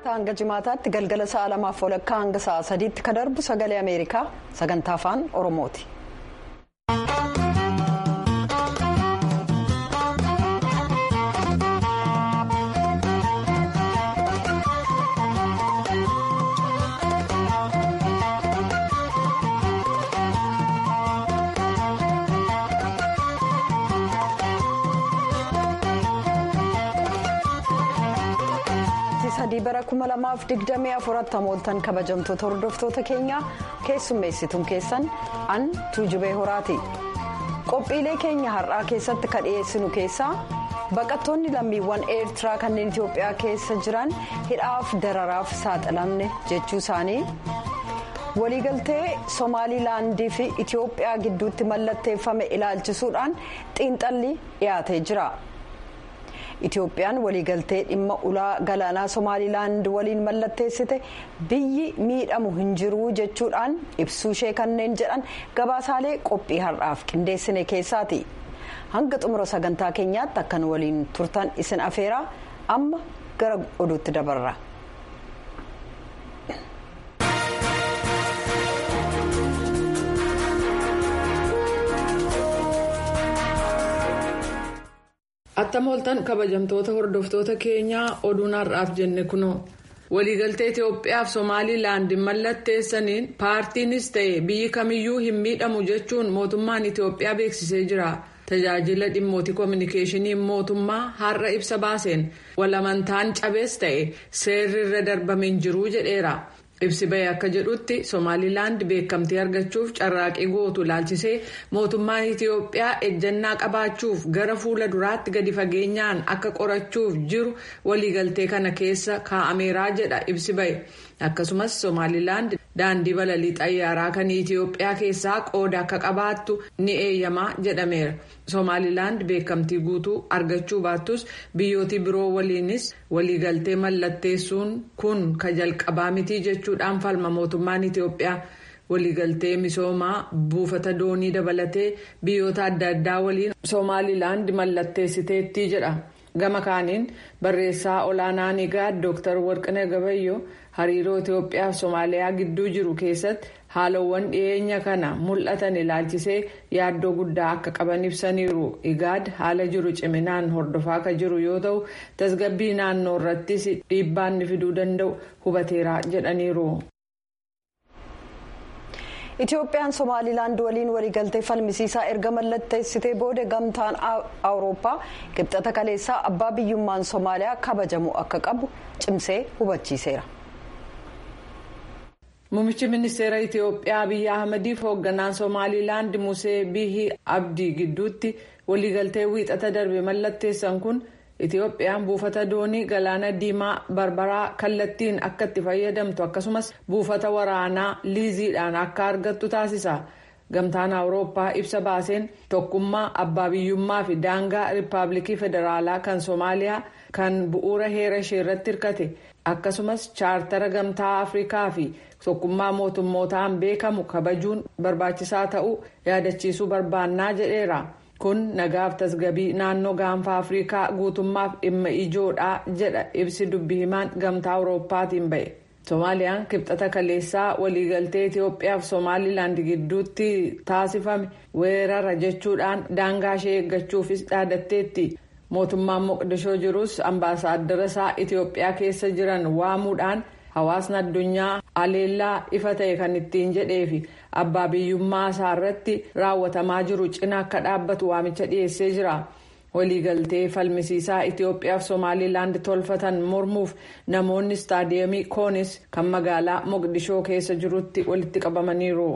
wixataa hanga jimaataatti galgala sa'a lamaaf walakkaa hanga sa'a sadiitti ka darbu sagalee ameerikaa sagantaa afaan oromooti. sadii bara kuma lamaaf digdamii afuratti hamooltan kabajamtoota hordoftoota keenyaa keessummeessituun keessan an tuujubee horaati qophiilee keenya har'aa keessatti ka dhiyeessinu keessaa baqattoonni lammiiwwan eertiraa kanneen itiyoophiyaa keessa jiran hidhaaf dararaaf saaxilamne jechuu isaanii waliigaltee somaalilaandii fi itiyoophiyaa gidduutti mallatteeffame ilaalchisuudhaan xiinxalli dhiyaatee jira. itiyoophiyaan waliigaltee dhimma ulaa galaanaa somaalilaand waliin mallatteessite biyyi miidhamu hin jiru jechuudhaan ibsuu ishee kanneen jedhan gabaasaalee qophii har'aaf qindeessine keessaati hanga xumura sagantaa keenyaatti akkan waliin turtan isin afeeraa amma gara oduutti dabarra. attam ooltan kabajamtoota hordoftoota keenyaa oduun har'aaf jenne kunoo waliigaltee itiyoophiyaaf somaalilaand mallatteessaniin paartiinis ta'e biyyi kamiyyuu hin miidhamu jechuun mootummaan itiyoophiyaa beeksisee jira tajaajila dhimmootii koominikeeshinii mootummaa har'a ibsa baaseen walamantaan cabees ta'e seerri irra darbame hin jiru jedheera. ibsi bahee akka jedhutti somaalilaand beekamtii argachuuf carraaqii gootu ilaalchisee mootummaan itiyoophiyaa ejjannaa qabaachuuf gara fuula duraatti gadi fageenyaan akka qorachuuf jiru waliigaltee kana keessa kaa'ameeraa jedha ibsi bahe akkasumas somaalilaand daandii balalii xayyaaraa kan itiyoophiyaa keessaa qooda akka qabaattu ni eeyyamaa jedhameera somaalilaand beekamtii guutuu argachuu baattus biyyootii biroo waliinis waliigaltee mallatteessuun kun ka jalqabaa mitii jechuudhaan falma mootummaan itiyoophiyaa waliigaltee misoomaa buufata doonii dabalatee biyyoota adda addaa waliin somaalilaand mallatteessiteetti jedha gama kaaniin barreessaa olaanaan egaa dooktar warqinee gabayyoo hariiroo itiyoophiyaa fi soomaaliyaa gidduu jiru keessatti haalawwan dhiyeenya kana mul'atan ilaalchisee yaaddoo guddaa akka qaban ibsaniiru igaad haala jiru ciminaan hordofaa ka jiru yoo ta'u tasgabbii naannoo irrattis dhiibbaan fiduu danda'u hubateera jedhaniiru. itiyoophiyaan somaalilaand waliin waliigaltee falmisiisaa erga mallatteessitee booda gamtaan awurooppaa qibxata kaleessaa abbaa biyyummaan soomaaliyaa kabajamu akka qabu cimsee hubachiiseera. Muummichi ministeera Itiyoophiyaa Abiyyi Ahmadiif hoogganaan Somaalilaand Musee Bihi Abdii gidduutti waliigaltee wiixata darbe mallatteessan kun Itiyoophiyaan buufata doonii galaana diimaa barbaraa kallattiin akka itti fayyadamtu akkasumas buufata waraanaa liiziidhaan akka argattu taasisa. Gamtaan Awurooppaa ibsa baaseen tokkummaa abbaa biyyummaa fi daangaa Rippaabilikii Federaalaa kan Soomaaliyaa kan bu'uura heera ishee irratti hirkate akkasumas chaartara gamtaa Afrikaa fi tokkummaa mootummootaan beekamu kabajuun barbaachisaa ta'uu yaadachiisuu barbaannaa jedheera. kun nagaaf tasgabii naannoo gaanfa afrikaa guutummaaf dhimma ijoodha jedha ibsi dubbii himaan gamtaa awurooppaatiin ba'e soomaaliyaan kibxata kaleessaa waliigaltee itiyoophiyaa fi soomaalilaand gidduutti taasifame weerara jechuudhaan daangaa ishee eeggachuufis dhaadatteetti mootummaan moqdishoo jirus ambaasaaddara isaa itiyoophiyaa keessa jiran waamuudhaan hawaasni addunyaa aleellaa ifa ta'e kan ittiin jedheefi abbaa biyyummaa isaa irratti raawwatamaa jiru cina akka dhaabbatu waamicha dhiyeessee jira waliigaltee falmisiisaa itiyoophiyaa fi soomaalilaand tolfatan mormuuf namoonni istaadiyeemii koonis kan magaalaa moqdishoo keessa jirutti walitti qabamaniiru.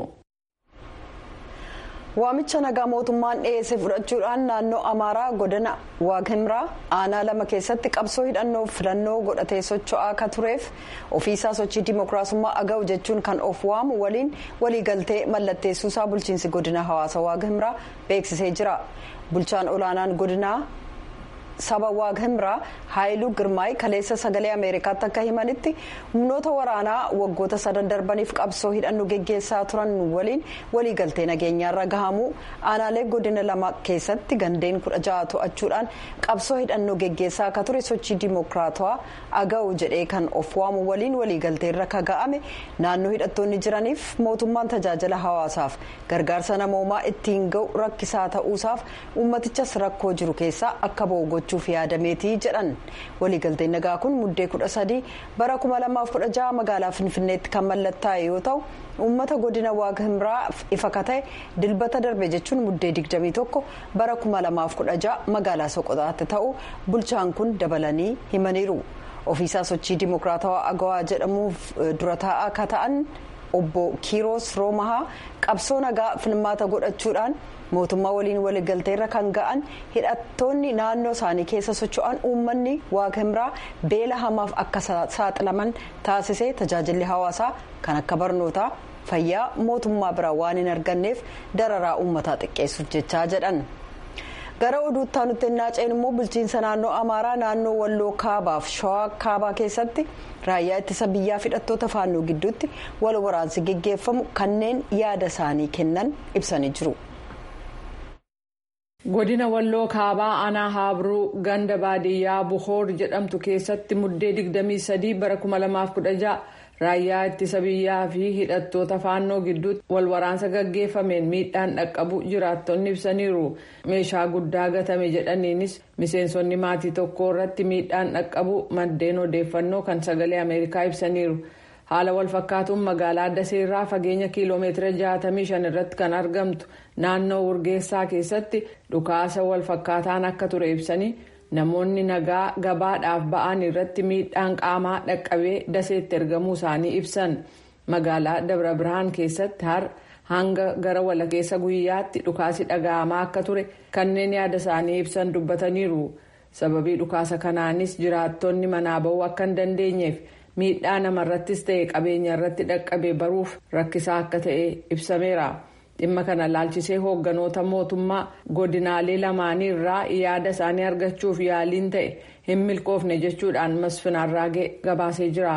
waamicha nagaa mootummaan dhiyeesse fudhachuudhaan naannoo amaaraa godina waagimraa aanaa lama keessatti qabsoo hidhannoof filannoo godhatee socho'aa akka tureef ofiisaa sochii dimookiraasummaa aga'u jechuun kan of waamu waliin waliigaltee mallatteessuusaa bulchiinsi godina hawaasa waagimraa beeksisee jira bulchaan olaanaan godinaa saba waag himraa haayiluu girmaay kaleessa sagalee ameerikaatti akka himanitti humnoota waraanaa waggoota sadan darbaniif qabsoo hidhannoo geggeessaa turan waliin waliigaltee nageenyaarra gahamuu aanaalee godina lama keessatti gandeen kudha ja'a to'achuudhaan qabsoo hidhannoo geggeessaa akka ture sochii dimookiraatawaa aga'u jedhee kan of waamu waliin waliigalteerra ka ga'ame naannoo hidhattoonni jiraniif mootummaan tajaajila hawaasaaf gargaarsa namoomaa ittiin ga'u rakkisaa ta'uusaaf ummatichas rakkoo jiru keessaa akka ba'u gochuuf yaadameetii jedhan waliigalteen nagaa kun muddee kudha sadii bara kuma lamaaf kudha jaha magaalaa finfinneetti kan mallattaa'e yoo ta'u uummata godina waag himraa ifa ka ta'e dilbata darbe jechuun muddee digdamii tokko bara kuma lamaaf kudha jaha magaalaa soqotaatti ta'u bulchaan kun dabalanii himaniiru ofiisaa sochii dimookiraatawaa agawaa jedhamuuf dura taa'aa akka ta'an obbo kiiroos roomahaa qabsoo nagaa filmaata godhachuudhaan mootummaa waliin waliigalteerra kan ga'an hidhattoonni naannoo isaanii keessa socho'an uummanni waag himraa beela hamaaf akka saaxilaman taasisee tajaajilli hawaasaa kan akka barnootaa fayyaa mootummaa biraa waan hin arganneef dararaa uummataa xiqqeessuuf jechaa jedhan. gara oduutti aanutti naaceen immoo bulchiinsa naannoo amaaraa naannoo walloo kaabaaf shawaa kaabaa keessatti raayyaa ittisa biyyaaf hidhattoota faannoo gidduutti wal waraansi geggeeffamu kanneen yaada isaanii kennan ibsanii jiru. godina walloo kaabaa aanaa haabruu ganda baadiyyaa buhoor jedhamtu keessatti muddee 23 bara 2016 raayyaa ittisa biyyaa fi hidhattoota faannoo gidduutti wal waraansa gaggeeffameen miidhaan dhaqqabu jiraattonni ibsaniiru meeshaa guddaa gatame jedhaniinis miseensonni maatii tokko irratti miidhaan dhaqqabu maddeen odeeffannoo kan sagalee ameerikaa ibsaniiru haala walfakkaatuun magaalaa daseerraa fageenya kiiloomeetira 65 irratti kan argamtu naannoo urgeessaa keessatti dhukaasa walfakkaataan akka ture ibsanii. namoonni nagaa gabaadhaaf ba'an irratti miidhaan qaamaa dhaqqabee daseetti ergamuu isaanii ibsan magaalaa dabra birhaan keessatti har hanga gara walakkeessa guyyaatti dhukaasi dhaga'amaa akka ture kanneen yaada isaanii ibsan dubbataniiru sababii dhukaasa kanaanis jiraattonni manaa ba'uu akka hin dandeenyeef miidhaa namarrattis ta'e qabeenya irratti dhaqqabe baruuf rakkisaa akka ta'e ibsameera. dhimma kana laalchisee hoogganoota mootummaa godinaalee lamaanii irraa yaada isaanii argachuuf yaaliin ta'e hin milkoofne jechuudhaan masfinaarraagee gabaasee jira.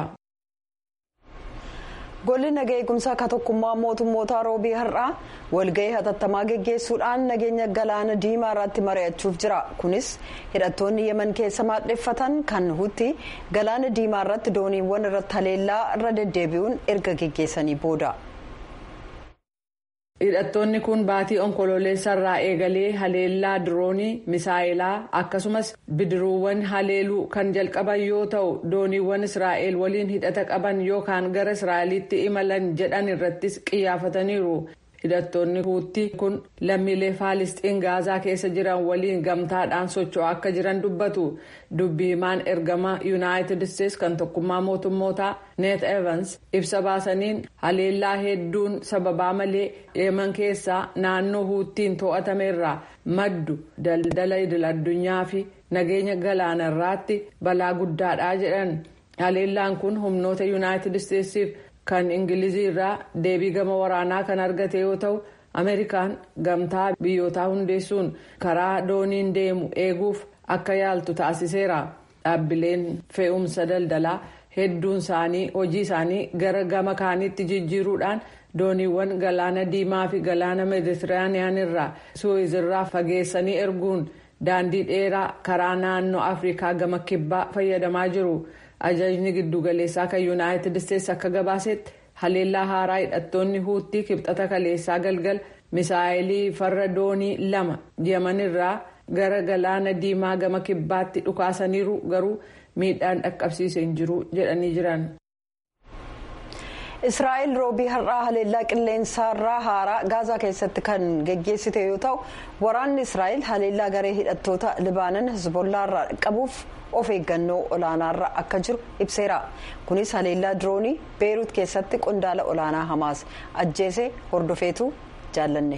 golli nagaa eegumsaa akka tokkummaa mootummoota roobii har'aa walgahii hatattamaa geggeessuudhaan nageenya galaana diimaa irratti mari'achuuf jira kunis hidhattoonni yeman keessa maadheffatan kan hutti galaana diimaa irratti dooniiwwan irratti haleellaa irra deddeebi'uun erga geggeessanii booda. hidhattoonni kun baatii onkololeessarraa eegalee haleellaa diroonii misaayilaa akkasumas bidiruuwwan haleeluu kan jalqaban yoo ta'u dooniiwwan israa'el waliin hidhata qaban yookaan gara israa'elitti imalan jedhan irrattis qiyyaafataniiru hidhattoonni huutti kun lammiilee faalisxiin gaazaa keessa jiran waliin gamtaadhaan socho'aa akka jiran dubbatu dubbi himaan ergama yuunaayitid isteetsi kan tokkummaa mootummootaa neet evans ibsa baasaniin haleellaa hedduun sababaa malee yeman keessaa naannoo huuttiin to'atameerraa maddu daldala idil addunyaa fi nageenya galaanarraatti balaa guddaadhaa jedhan haleellaan kun humnoota yuunaayitid isteetsiif kan ingilizii irraa deebii gama waraanaa kan argate yoo ta'u ameerikaan gamtaa biyyootaa hundeessuun karaa dooniin deemu eeguuf akka yaaltu taasiseera dhaabbileen fe'umsa daldalaa hedduun isaanii hojii isaanii gara gama kaaniitti jijjiiruudhaan dooniiwwan galaana diimaa fi galaana meeditiraaniyaan irraa suwizirraa fageessanii erguun daandii dheeraa karaa naannoo afrikaa gama kibbaa fayyadamaa jiru. ajajni giddugaleessaa kan yuunaayitid isteetsi akka gabaasetti haleellaa haaraa hidhattoonni huuttii kibxata kaleessaa galgal misaayilii farra doonii lama yemanirraa gara galaana diimaa gama kibbaatti dhukaasaniiru garuu miidhaan dhaqqabsiise hin jiru jedhanii jiran. israa'el roobii har'aa haleellaa qilleensaarraa haaraa gaazaa keessatti kan geggeessite yoo ta'u waraanni israa'el haleellaa garee hidhattoota libaanan hizbollaarraa qabuuf of eeggannoo olaanaarra akka jiru ibseera kunis haleellaa diroonii beeruut keessatti qondaala olaanaa hamaas ajjeese hordofeetu jaallanne.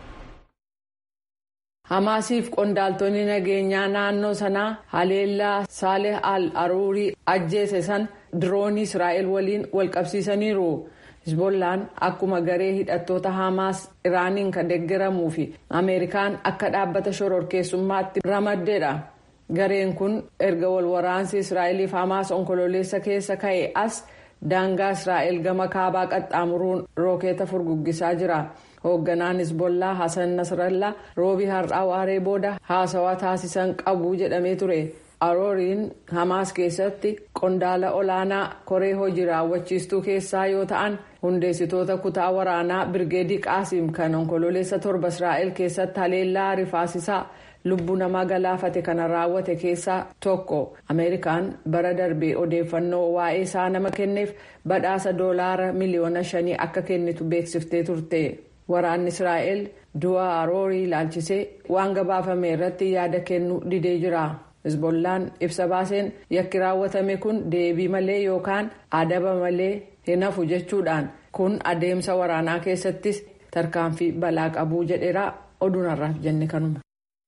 hamaasiif qondaaltonni nageenyaa naannoo sanaa haleellaa saaleh al aruurii ajjeese san diroonii israa'el waliin walqabsiisaniiru hizbollaan akkuma garee hidhattoota hamaas iraaniin kan deeggaramuu fi ameerikaan akka dhaabbata shororkeessummaatti ramaddeedha gareen kun erga wal waraansi israa'eliif hamaas onkololeessa keessa ka'e as daangaa israa'el gama kaabaa qaxxaamuruun rookeeta furguggisaa jira hoogganaan hisbollaa hasan nasrallaa roobii har'aa waaree booda haasawaa taasisan qabu jedhamee ture arooriin hamaas keessatti qondaala olaanaa koree hojii raawwachiistuu keessaa yoo ta'an hundeessitoota kutaa waraanaa birgeedii qaasim kan onkololeessa torba israa'el keessatti haleellaa rifaasisaa lubbuu namaa galaafate kana raawwate keessaa tokko ameerikaan bara darbee odeeffannoo waa'ee isaa nama kenneef badhaasa doolaara miliyoona shanii akka kennitu beeksiftee turte waraanni israa'el du'a aroorii ilaalchisee waan gabaafame irratti yaada kennu didee jira. hizbollaan ibsa baaseen yakki raawwatame kun deebii malee yookaan adaba malee hin hafu jechuudhaan kun adeemsa waraanaa keessattis tarkaanfii balaa qabuu jedheera oduun har'aaf jenne kanuma.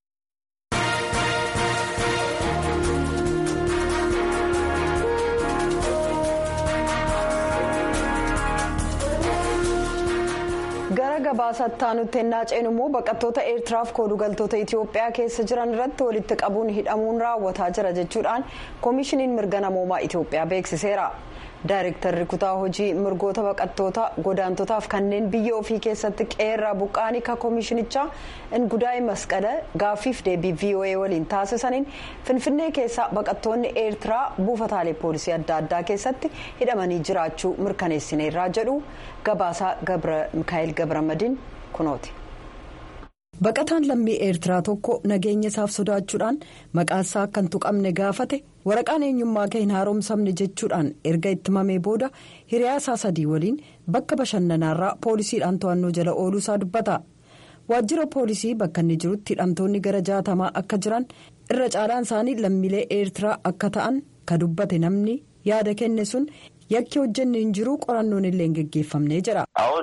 gara gabaasaatti aanutti ennaa ceenu immoo baqattoota eertiraaf koodugaltoota itiyoophiyaa keessa jiran irratti walitti qabuun hidhamuun raawwataa jira jechuudhaan koomishiniin mirga namoomaa itiyoophiyaa beeksiseera daayirektarri kutaa hojii mirgoota baqattoota godaantotaaf kanneen biyya ofii keessatti qeerraa buqqaanii ka koomishinichaa ingudaa'e masqala gaaffiif deebii voa waliin taasisaniin finfinnee keessaa baqattoonni eertiraa buufataalee poolisii adda addaa keessatti hidhamanii jiraachuu mirkaneessineerraa jedhu gabaasaa mikaa'el gabramadiin kunooti. baqataan lammii eertiraa tokko nageenya isaaf sodaachuudhaan maqaasaa akka hin tuqamne gaafate waraqaan eenyummaa kee hin haaromsamne jechuudhaan erga itti mamee booda hiriyaasaa sadii waliin bakka bashannanaarraa poolisiidhaan to'annoo jala ooluusaa dubbata waajjira poolisii bakka inni jirutti hidhamtoonni gara jaatamaa akka jiran irra caalaan isaanii lammiilee eertiraa akka ta'an ka dubbate namni yaada kenne sun. yakki hojjenne hin jiru qorannoon illee hin geggeeffamne jedha.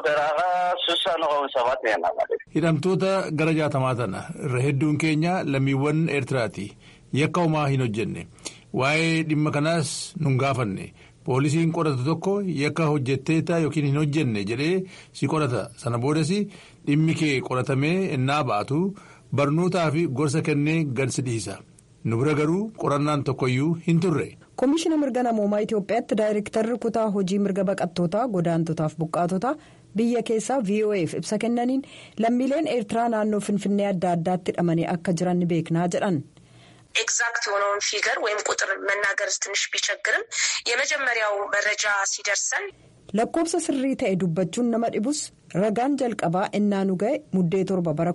hidhamtoota gara jaatamaa tana irra hedduun keenya lammiiwwan eertiraati yakka homaa hin hojjenne waa'ee dhimma kanaas nun gaafanne poolisiin qoratu tokko yakka hojjetteeta yookiin hin hojjenne jedhee si qorata sana boodas dhimmi kee qoratamee ennaa baatu barnootaa fi gorsa kennee gad si dhiisa nu bira garuu qorannaan tokkoyyuu hin turre. koomishina mirga namoomaa itiyoophiyaatti daayirektarri kutaa hojii mirga baqattootaa godaantotaaf buqqaatota biyya keessaa voaf ibsa kennaniin lammiileen eertiraa naannoo finfinnee adda addaatti hidhamanii akka jiran ni beeknaa jedhan. ኤግዛክት የሆነውን ፊገር ወይም ቁጥር መናገር ትንሽ ቢቸግርም የመጀመሪያው መረጃ ሲደርሰን lakkoobsa sirrii ta'e dubbachuun nama dhibus ragaan jalqabaa innaa nu ga'e muddee torba bara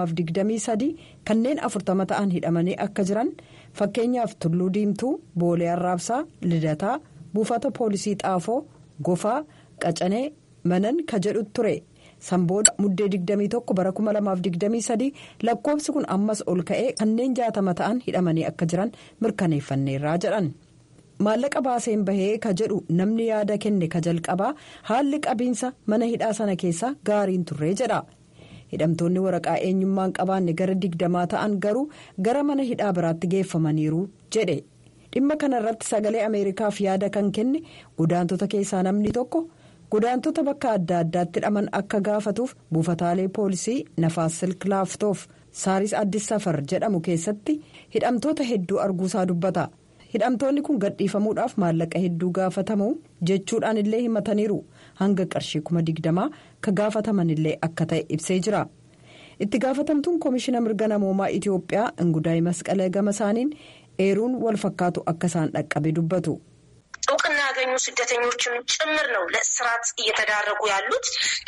2023 kanneen afurtama ta'an hidhamanii akka jiran fakkeenyaaf tulluu diimtuu boolee arraabsaa lidataa buufata poolisii xaafoo gofaa qacanee manan ka jedhu ture sanbooda muddee 21 bara 2023 lakkoobsi kun ammas ol ka'ee kanneen jaatama ta'an hidhamanii akka jiran mirkaneeffanneerraa jedhan. maallaqa baaseen bahee ka jedhu namni yaada kenne ka jalqabaa haalli qabiinsa mana hidhaa sana keessaa gaariin turree jedha hidhamtoonni waraqaa eenyummaan qabaanne gara digdamaa ta'an garuu gara mana hidhaa biraatti geeffamaniiru jedhe dhimma kana irratti sagalee ameerikaaf yaada kan kenne godaantota keessaa namni tokko godaantota bakka adda addaatti hidhaman akka gaafatuuf buufataalee poolisii nafaas silklaaftoof saaris addis safar jedhamu keessatti hidhamtoota hedduu arguusaa dubbata. hidhamtoonni kun gadhiifamuudhaaf maallaqa hedduu gaafatamu jechuudhaan illee himataniiru hanga qarshii kuma digdamaa ka gaafataman illee akka ta'e ibsee jira itti gaafatamtuun koomishina mirga namoomaa itiyoophiyaa ingudaay masqalee gama isaaniin eeruun wal fakkaatu akka isaan dhaqqabe dubbatu. እውቅና ያገኙ ስደተኞችም ጭምር ነው ለእስራት እየተዳረጉ ያሉት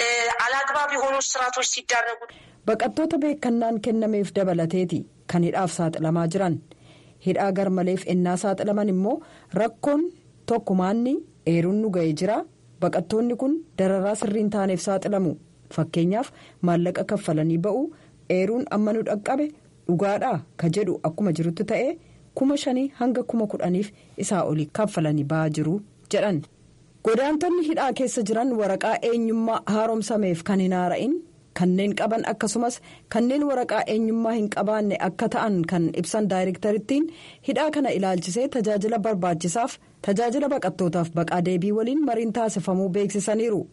አላግባብ የሆኑ እስራቶች ሲዳረጉ baqattoota beekannaan kennameef dabalateeti kan hidhaaf saaxilamaa jiran. hidhaa garmaleef ennaa saaxilaman immoo rakkoon tokkumaanni eeruun nu ga'ee jira baqattoonni kun dararaa sirriin taaneef saaxilamu fakkeenyaaf maallaqa kaffalanii ba'u eeruun amma nu dhaqqabe dhugaadhaa ka jedhu akkuma jirutti ta'ee kuma shanii hanga kuma kudhaniif isaa olii kaffalanii ba'aa jiru jedhan godaantonni hidhaa keessa jiran waraqaa eenyummaa haaromsameef kan hin haara'in. kanneen qaban akkasumas kanneen waraqaa eenyummaa hin qabaanne akka ta'an kan ibsan daayirektarittiin hidhaa kana ilaalchisee tajaajila barbaachisaaf tajaajila baqattootaaf baqaa deebii waliin mariin taasifamuu beeksisaniiru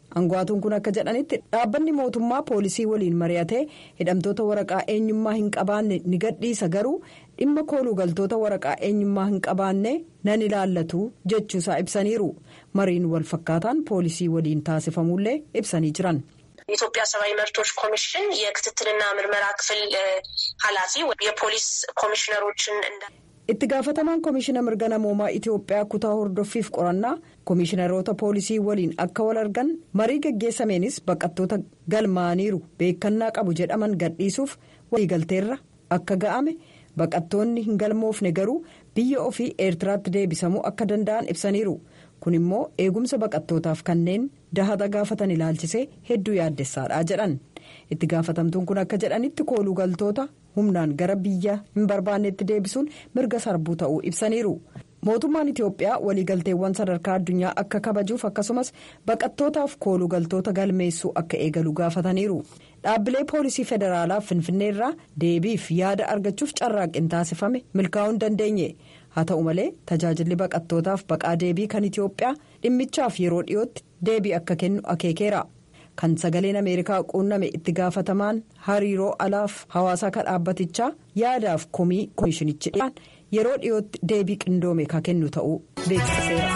Aangaatuun kun akka jedhanitti dhaabbanni mootummaa poolisii waliin mari'atee hidhamtoota waraqaa eenyummaa hin qabaanne ni gadhiisa garuu dhimma kooluu galtoota waraqaa eenyummaa hin qabaanne nan ilaallatu jechuusaa ibsaniiru mariin wal fakkaataan poolisii waliin taasifamullee ibsanii jiran. የኢትዮጵያ ሰብአዊ መብቶች ኮሚሽን የክትትልና ምርመራ ክፍል ኃላፊ የፖሊስ ኮሚሽነሮችን እንዳ itti gaafatamaan koomishina mirga namoomaa itiyoophiyaa kutaa hordoffiif qorannaa koomishineroota poolisii waliin akka wal argan marii geggeessameenis baqattoota galmaaniiru beekannaa qabu jedhaman gadhiisuuf waliigalteerra akka ga'ame baqattoonni hin galmoofne garuu biyya ofii eertiraatti deebisamuu akka danda'an ibsaniiru kun immoo eegumsa baqattootaaf kanneen dahata gaafatan ilaalchisee hedduu yaaddessaadha jedhan itti gaafatamtuun kun akka jedhanitti kooluu galtoota. humnaan gara biyya hin barbaannetti deebisuun mirga sarbuu ta'uu ibsaniiru mootummaan itiyoophiyaa waliigalteewwan sadarkaa addunyaa akka kabajuuf akkasumas baqattootaaf kooluu galtoota galmeessuu akka eegalu gaafataniiru dhaabbilee poolisii federaalaa finfinneerraa deebiif yaada argachuuf carraaqqiin taasifame milkaa'uu hin dandeenye haa ta'u malee tajaajilli baqattootaaf baqaa deebii kan itiyoophiyaa dhimmichaaf yeroo dhiyootti deebii akka kennu akeekeera. kan sagaleen ameerikaa quunname itti gaafatamaan hariiroo alaaf hawaasaa kan dhaabbatichaa yaadaaf komii koomishinichi dhiyaan yeroo dhiyootti deebii qindoome kan kennu ta'uu beeksiseera.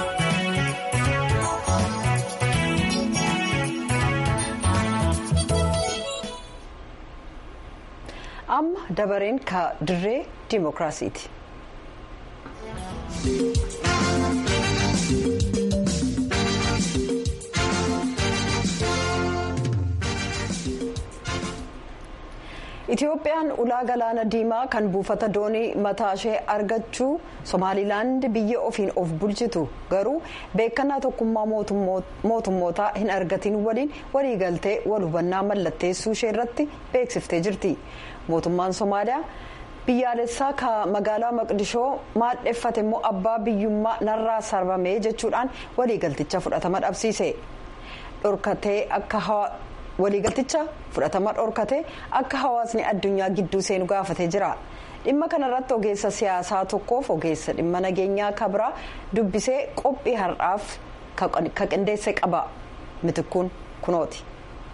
amma dabareen ka dirree dimookiraasiiti. itiyoophiyaan ulaa galaana diimaa kan buufata doonii mataa ishee argachuu somaalilaand biyya ofiin of bulchitu garuu beekannaa tokkummaa mootummootaa hin argatiin waliin waliigaltee wal hubannaa mallatteessuu ishee irratti beeksiftee jirti mootummaan somaaliyaa biyyaalessaa ka magaalaa maqdishoo maadheffate immoo abbaa biyyummaa narraa sarbamee jechuudhaan waliigalticha fudhatama dhabsiise dhorkatee akka waliigalticha fudhatama dhorkate akka hawaasni addunyaa gidduu seenu gaafatee jira dhimma kanarratti ogeessa siyaasaa tokkoof ogeessa dhimma nageenyaa kabraa dubbisee qophii har'aaf ka qindeesse qaba mitikkuun kunooti.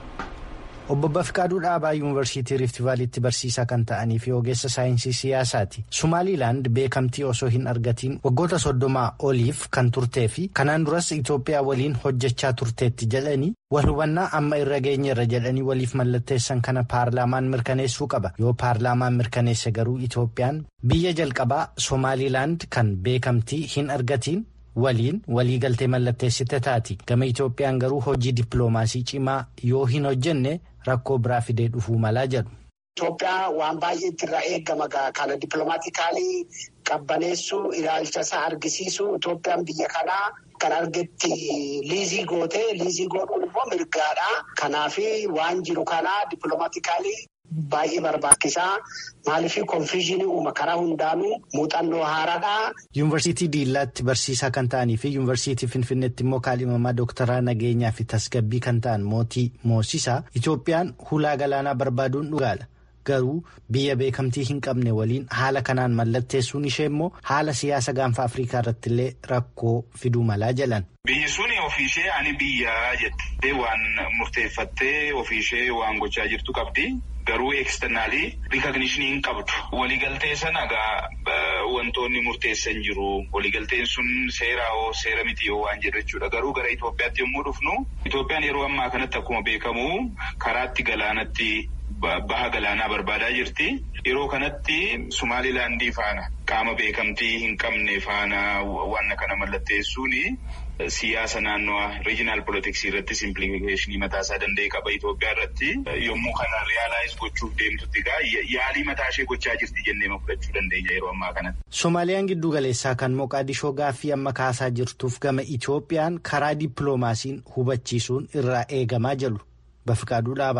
obbo Bafiqaaduu Dhaabaa Yuunivarsiitii Riifti Vaaliitti barsiisaa kan ta'anii fi ogeessa saayinsii siyaasaati. Sumaaliilaand beekamtii osoo hin argatiin waggoota soddomaa oliif kan turtee fi kanaan duras Itoophiyaa waliin hojjechaa turteetti jedhanii wal hubannaa amma irra geenyeerra jedhanii waliif mallatteessan kana paarlaamaan mirkaneessuu qaba. Yoo paarlaamaan mirkaneesse garuu Itoophiyaan biyya jalqabaa Somaaliilaand kan beekamtii hin argatiin. waliin waliigaltee mallatteessite taati gama Itoophiyaan garuu hojii dippiloomaasii cimaa yoo hin hojjenne rakkoo biraa fidee dhufuu malaa jedhu. Itoophiyaa waan baay'eetti irraa eegama kana dippiloomatikaalii qabbaneessuu ilaalcha isaa argisiisuu Itoophiyaan biyya kanaa kan argetti liizii gootee liizii godhuun immoo mirgaadha. Kanaaf waan jiru kanaa dippiloomatikaalii. Baay'ee barbaachisaa maaliif konfiizinii uuma karaa hundaanuu muuxannoo haaraadhaa. Yuunivarsiitii Diillaatti barsiisaa kan ta'anii fi Yuunivarsiitii Finfinneetti immoo kaalimamaa dooktaraa nageenyaa fi tasgabbii kan ta'an mootii moosisaa Itoophiyaan hulaa galaanaa barbaaduun dhugaala. Garuu biyya beekamtii hin qabne waliin haala kanaan mallatteessuun ishee immoo haala siyaasa gaanfa Afrikaa irratti illee rakkoo fiduu malaa jedhan. Biyyi sun ofiishee ani biyyaa jettee waan murteeffattee ofiishee waan gochaa jirtu qabdi. Garuu eksternaalii rikagnishinii hin qabdu. Waliigaltee sana egaa wantoonni murteessan jiru. Waliigalteen sun seeraa hoo seera miti yoo waan jedhu jechuudha. Garuu gara Itoophiyaatti yommuu dhufnu Itoophiyaan yeroo ammaa kanatti akkuma beekamu karaatti galaanatti baha galaanaa barbaadaa jirti. Yeroo kanatti Sumaalilaandii faana qaama beekamtii hin qabne faana waan kana mallatteessuuni. Siyaasa naannoo riijinaal poolitiksii irrattis impiilikeeshinii mataa isaa danda'e qaba Itoophiyaa irratti yommuu kana riyaalaayis gochuuf deemtutti egaa yaalii mataa ishee gochaa jirti jennee fudhachuu dandeenya yeroo ammaa kanatti. Soomaaliyaan giddu galeessaa kan Moqaadishoo gaaffii amma kaasaa jirtuuf gama Itoophiyaan karaa dippiloomaasiin hubachiisuun irraa eegamaa jiru Bafiqaaduu dhaaba.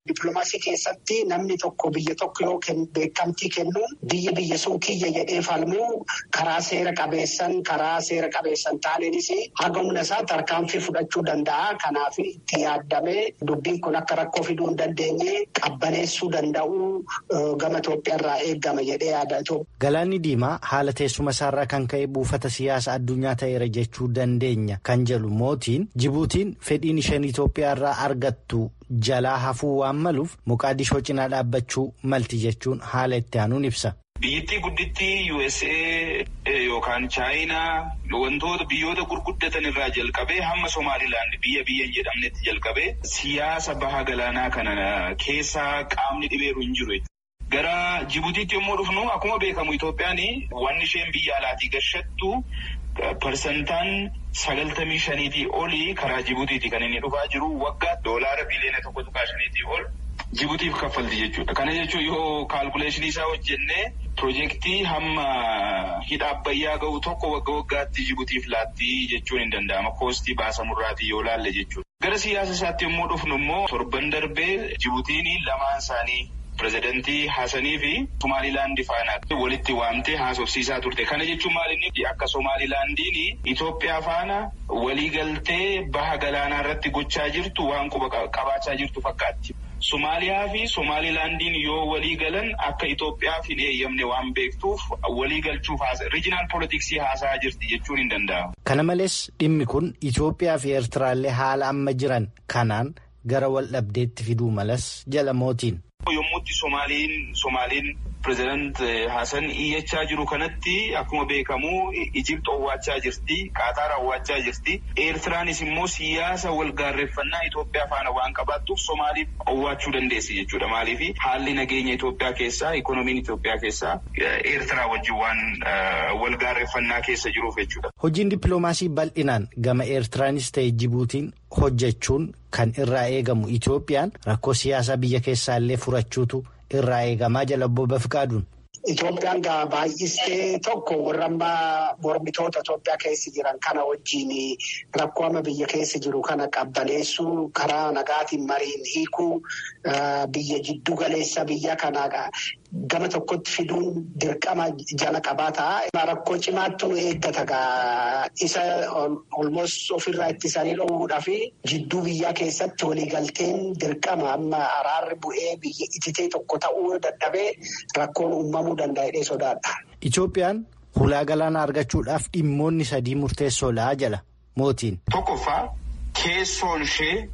Dippiloomaasii keessatti namni tokko biyya tokko yoo beekamtii kennuun biyya biyya sun kiyya jedhee falmuu karaa seera qabeessan karaa seera qabeessan taaneenis haga humna isaa tarkaanfii fudhachuu danda'a. Kanaaf itti yaaddamee dubbiin kun akka rakkoo fiduu hin dandeenye qabbaneessuu danda'u gama Itoophiyaarraa eegama jedhee yaada. Galaanni Diimaa haala teessuma isaarraa kan ka'e buufata siyaasa addunyaa ta'eera jechuu dandeenya kan jedhu mootiin Jibuutiin fedhiin isheen Itoophiyaarraa argattu jalaa hafuu waan maluuf Moqaadishoo cinaa dhaabbachuu malti jechuun haala itti aanuun ibsa. Biyyattii guddittii USA yookaan Chaayinaa wantoota biyyoota gurguddatan irraa jalqabee hamma Somaalilaand biyya biyya hin jedhamnetti jalqabee siyaasa baha galaanaa kana keessaa qaamni dhibeeru hin jiru. Gara Jibuutiitti yommuu dhufnu akkuma beekamu Itoophiyaan wanni isheen biyya alaatii gashattu parsantaan sagaltamii shaniitii olii karaa Jibuutiiti kan inni dhufaa jiru waggaa doolaara biliyoona tokko tuqaa shaniitii ol Jibuutiif kaffalti jechuudha. Kana jechuun yoo kaalkuleeshinii isaa hojjennee piroojeektii hamma hidha abbayyaa gahu tokko wagga waggaatti Jibuutiif laattii jechuun hin danda'ama. Koostii baasamurraatii yoo laalle jechuudha. Gara siyaasa isaatti yommuu dhufnu immoo torban darbee Jibuutiin lamaan isaanii. Pireezidantii Haasanii fi Somaalilaandi faana walitti waamtee haasofsiisaa turte. Kana jechuun maal inni akka Somaalilaandiin Itoophiyaa faana waliigaltee baha galaanaa irratti gochaa jirtu waan quba qabaachaa jirtu fakkaatti. Somaaliyaa fi Somaalilaandiin yoo walii galan akka Itoophiyaaf hin eeyyamne waan beektuuf walii galchuuf riijinaal poolitiksii haasa'aa jirti jechuun hin danda'amu. Kana malees dhimmi kun Itoophiyaa fi Eertiraallee haala amma jiran kanaan gara wal dhabdeetti fiduu malas jala mootiin. Yommuutti Somaaliin Somaaliin pireezidant Hasan iyyachaa jiru kanatti akkuma beekamu Ijipt owwaachaa jirti. Qaataar owwaachaa jirti. Eertiraanis immoo siyaasa wal gaarreeffannaa Itoophiyaa faana waan qabaattuuf Somaaliif owwaachuu dandeessi jechuudha. Maaliif haalli nageenya Itoophiyaa keessaa ikoonomiin Itoophiyaa keessaa Eertiraa wajjin waan wal gaarreeffannaa keessa jiruuf jechuudha. Hojiin dippiloomaasii bal'inaan gama Eertiraanis ta'e Jibuutiin hojjechuun kan irraa eegamu Itoophiyaan rakkoo siyaasaa biyya keessaallee furachuutu irraa eegamaa jala obbo Bafikaaduun. Itoophiyaan gaa baay'istee tokko warra ammaa mormitoota Itoophiyaa keessa jiran kana wajjin rakkoo amma biyya keessa jiru kana qabbaneessuu karaa nagaatiin mariin hiikuu biyya jiddu galeessa biyya kanaa gama tokkotti fiduun dirqama jala qabaataa. Rakkoo cimaattu nu eeggata gaa isa olmoos ofirraa ittisanii dhoowwuudhaa fi jidduu biyyaa keessatti waliigalteen dirqama amma araarri bu'ee biyya ititee tokko ta'uu dadhabee rakkoon uumamuu danda'ee sodaadha. Itoophiyaan hulaa galaanaa argachuudhaaf dhimmoonni sadii murteessoodha jala mootiin. Tokkoffaa keessoon ishee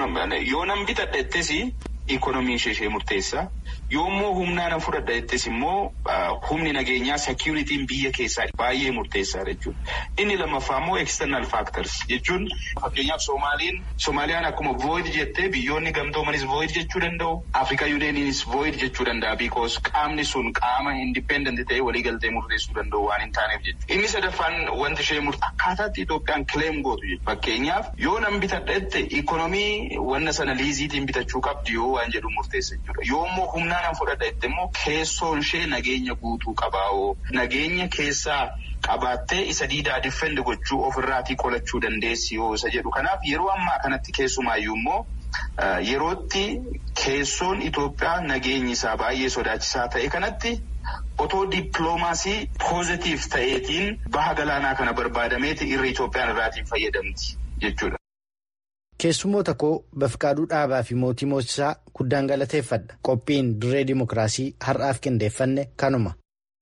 yoo nan bitadheettis ikonomiin ishee murteessa. Yoommoo humnaan fudhadha jettis immoo humni nageenyaa seekuritiin biyya keessaa baay'ee murteessaadha jechuudha. Inni lammaffaa immoo external factors jechuun fakkeenyaaf Soomaaliin Soomaaliyaan akkuma void jettee biyyoonni gamtoomanis void jechuu danda'u. Afrikaa yuuneeniinis void jechuu danda'a because qaamni sun qaama independent ta'ee waliigaltee murteessuu danda'u waan hin taaneef jechuudha. Inni sadaffaan wanti ishee akkaataatti Itoophiyaan claim gootu jechuudha. Fakkeenyaaf yoo nan bitadha jette ikonomii wanna sana liiziitiin bitachuu qabdi yoo waan jedhu murteessa jechuudha. Yoommoo humnaan fudhadha jette immoo keessoon ishee nageenya guutuu qabaa'oo nageenya keessaa qabaattee isa diidaa diffendi gochuu ofirraatii qolachuu dandeessi yoo isa jedhu kanaaf yeroo ammaa kanatti keessumaayyuu immoo yerootti keessoon Itoophiyaa nageenyi isaa baay'ee sodaachisaa ta'e kanatti otoo dippiloomaasii poozitiif ta'eetiin baha galaanaa kana barbaadameeti irra Itoophiyaan irraatiin fayyadamti jechuudha. Keessummoota koo Bafiqaaduu Dhaabaa fi Mootii Moosisaa guddaan galateeffadha. Qophiin dirree Dimookiraasii har'aaf qindeeffanne kanuma.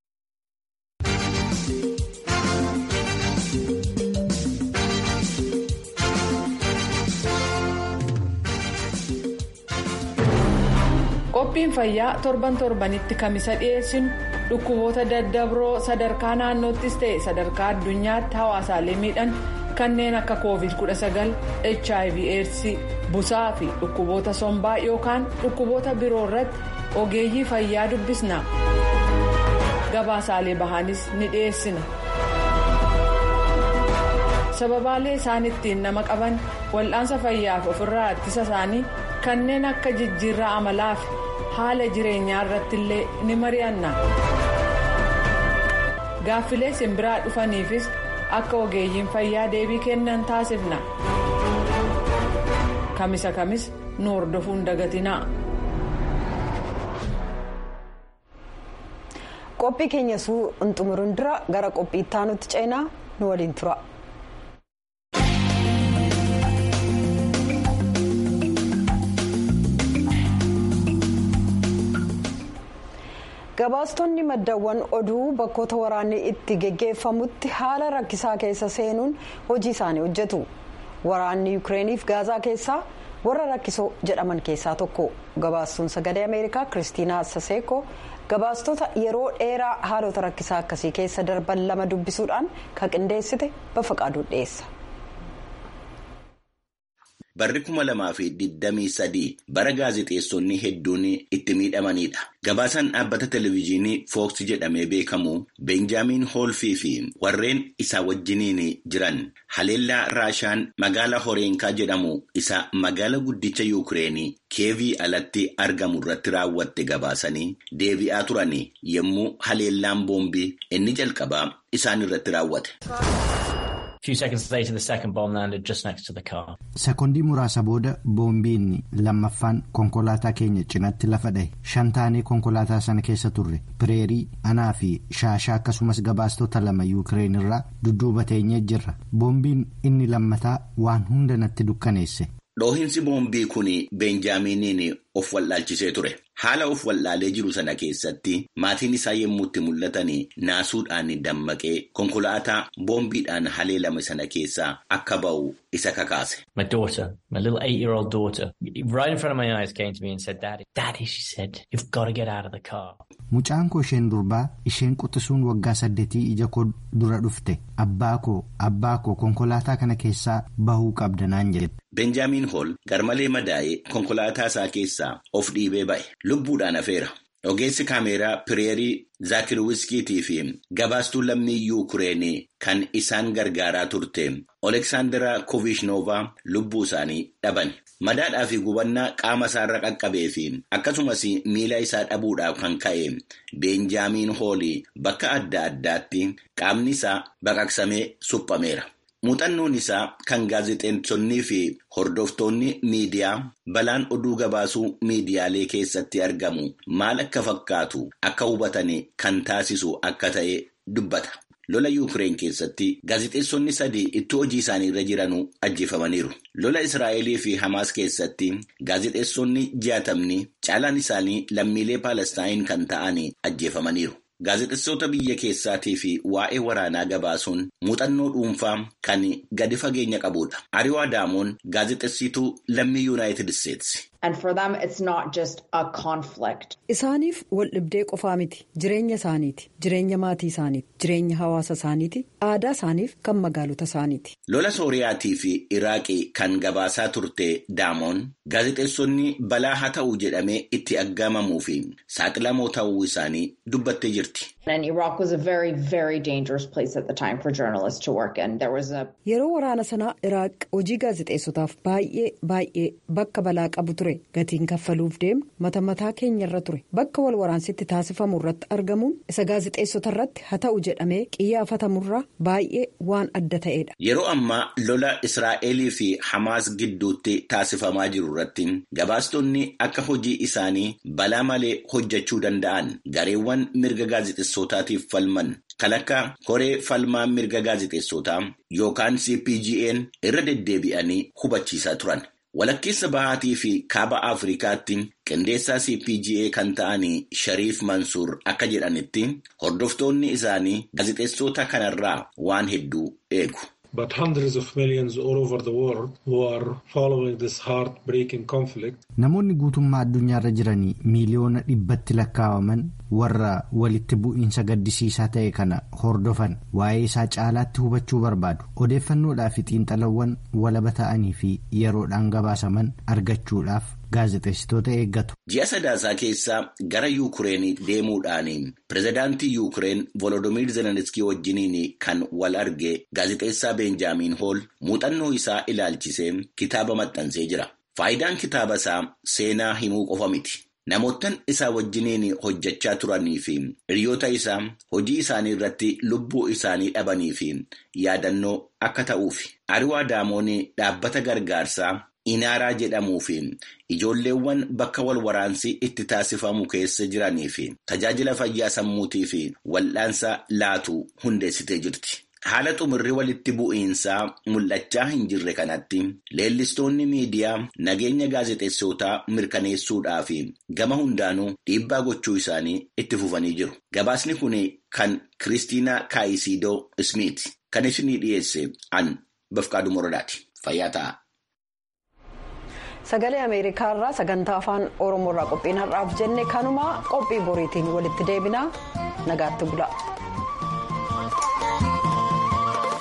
Qophiin fayyaa torban torbanitti kamisa dhiyeessinu dhukkuboota daddabroo sadarkaa naannoottis ta'e sadarkaa addunyaatti hawaasaalee miidhan. kanneen akka covid 19 hiv aids busaa fi dhukkuboota sombaa yookaan dhukkuboota biroo irratti ogeeyyii fayyaa dubbisna gabaasaalee bahaanis ni dhiyeessina sababaalee isaan ittiin nama qaban wal'aansa fayyaaf ofirraa ittisa isaanii kanneen akka jijjiirraa amalaa fi haala jireenyaa irratti illee ni mari'anna gaaffilee simbiraa dhufaniifis. akka ogeeyyiin fayyaa deebii kennan taasifna kamisa kamis nu hordofuun dagatinaa. qophii keenya suu hin xumurin dura gara qophii itti aanutti ceenaa nu waliin tura. gabaastonni maddaawwan oduu bakkoota waraanni itti geggeeffamutti haala rakkisaa keessa seenuun hojii isaanii hojjetu waraanni yukireeniif gaazaa keessaa warra rakkisoo jedhaman keessaa tokko gabaastuun sagalee ameerikaa kiristiinaa saseeko gabaastota yeroo dheeraa haalota rakkisaa akkasii keessa darban lama dubbisuudhaan kan qindeessite bafaqaaduu dhiyeessa. Barri kuma lamaa fi digdamii sadii bara gaazexeessonni hedduun itti miidhamanidha. Gabaasaan dhaabbata televezyiinii Fooks jedhamee beekamu Beenjaamiin Hoolfii fi warreen isaa wajjiniin jiran haleellaa Raashaan magaalaa Horeenkaa jedhamu isa magaala guddicha Yuukireenii keevii alatti argamu irratti raawwatte gabaasanii deebi'aa turan yommuu haleellaan boombii inni jalqabaa isaan irratti raawwate. Sekondii muraasa booda boombiin lammaffaan konkolaataa keenya cinatti lafa dha'e shan taanee konkolaataa sana keessa turre pireerii anaa fi shaashaa akkasumas gabaastota lama yuukireen irraa dudduuba teenyee jirra boombiin inni lammataa waan hunda natti dukkaneesse. Dhoohinsi boombii kun Beenjaaminiin of wallaalchisee ture. Haala of wallaalee jiru sana keessatti maatiin isaa yommuu itti mul'atan naasuudhaan dammaqee konkolaataa boombiidhaan haleelame sana keessaa akka ba'u isa kakaase. My daughter, my little eight-year-old daughter, right in front of my eyes came to me and said, Daddy, Daddy, she said, you've got to get out of the car. Mucaan koo isheen durbaa isheen quxisuun waggaa saddeetii ija koo dura dhufte abbaa koo abbaa koo konkolaataa kana keessaa bahuu qabda naan jedhe. Benjaamiin Hool garmalee madaa'ee konkolaataa isaa keessaa of dhiibee ba'e lubbuudhaan hafeera. Ogeessi kaameeraa pireerii Zaakirwiskiitii fi gabaastuu lammii Yuukireenii kan isaan gargaaraa turte Oleksaandaraa Kovishnova lubbuu isaanii dhaban. Madaadhaa fi gubannaa qaama isaarra qaqqabee fi akkasumas miila isaa dhabuudhaaf kan ka'e Beenjaamiin Hoolii bakka adda addaatti qaamni isaa baqaqsamee suphameera. Muuxannoon isaa kan gaazexeessonnii fi hordoftoonni miidiyaa balaan oduu gabaasuu miidiyaalee keessatti argamu maal akka fakkaatu akka hubatan kan taasisu akka ta'e dubbata. Lola Yuukireen keessatti gaazexeessonni sadii itti hojii isaanii irra jiranuu ajjeefamaniiru. Lola Israa'elii fi Hamaas keessatti gaazexeessonni jaatamni caalaan isaanii lammiilee Paalestaayin kan ta'an ajjeefamaniiru. Gaazexeessota biyya keessaatii fi waa'ee waraanaa gabaasuun muuxannoo dhuunfaa kan gadi fageenya qabudha. Ariwaa Daamoon gaazexeessituu lammii Yuunaayitid Isteetsi. And for them it's not just a conflict. Isaaniif wal dhibdee qofaa miti jireenya isaaniiti jireenya maatii isaaniiti jireenya hawaasa isaaniiti aadaa isaaniif kan magaalota isaaniiti. Lola Sooriyaatii fi Iraaqii kan gabaasaa turte Daamoon gaazexeessonni balaa haa ta'u jedhamee itti aggaamamuu fi saaxilamoo ta'uu isaanii dubbattee jirti. And Iraq was a very, very dangerous place at the time for journalists to work in. There was a... Yeroo waraana sanaa Iraaq hojii gaazexeessotaaf baay'ee baay'ee bakka balaa qabu ture gatiin kaffaluuf deemu mata mataa keenya irra ture bakka wal waraansitti taasifamu irratti argamuun isa gaazexeessota irratti haa ta'u jedhamee qiyyaafatamurraa baay'ee waan adda ta'edha. Yeroo ammaa lola Israa'elii fi Hamaas gidduutti taasifamaa jiru irratti gabaastonni akka hojii isaanii balaa malee hojjechuu danda'an gareewwan mirga gaazexeessotaatiif falman kan akka koree falmaa mirga gaazexeessotaa yookaan cpgn irra deddeebi'anii hubachiisaa turan. Walakkeessa bahaatii fi kaaba Afrikaatti qindeessaa CPGA kan ta'an Shariif Mansuur akka jedhanitti hordoftoonni isaanii gaazexeessota kanarraa waan hedduu eegu. But hundreds of millions all over the world who are following this heartbreaking conflict. Namoonni guutummaa addunyaarra jiranii miiliyoona dhibbatti lakkaawaman warra walitti bu'iinsa gaddisiisaa ta'e kana hordofan waa'ee isaa caalaatti hubachuu barbaadu. Odeeffannoodhaa fi xiinxalawwan walaba ta'anii fi yeroodhaan gabaasaman argachuudhaaf gaazexeessitoota eeggatu. Ji'a sadaasaa keessaa gara Yuukireen deemuudhaan pirezidaantii Yuukireen Volodimiir Zelenskii wajjiniin kan wal arge gaazexeessaa Beenjaamiin Hool muuxannoo isaa ilaalchisee kitaaba maxxansee jira. Faayidaan kitaaba isaa seenaa himuu qofa miti. Namoottan isaa wajjiniin hojjechaa turanii fi hiriyoota isaa hojii isaanii irratti lubbuu isaanii dhabanii fi yaadannoo akka ta'uufi. Ariwaa Daamoon dhaabbata gargaarsaa inaaraa jedhamuu fi ijoolleewwan bakka wal waraansi itti taasifamu keessa jiranii fi tajaajila fayyaa sammuutii fi wal'aansa laatu hundeessitee jirti. Haala xumurri walitti bu'iinsaa mul'achaa hin jirre kanatti leellistoonni miidiyaa nageenya gaazexeessootaa mirkaneessuudhaa fi gama hundaanuu dhiibbaa gochuu isaanii itti fufanii jiru. Gabaasni kun kan Kiristiinaa Kaayisidoo Ismiit kan isinii dhiyeesse an Bafqaaduu Moradaati. Fayyaa ta'a. Sagalee Ameerikaa irraa sagantaa afaan Oromoo irraa qophiin har'aaf jenne kanuma qophii boriitiin walitti deebinaa nagaatti bula.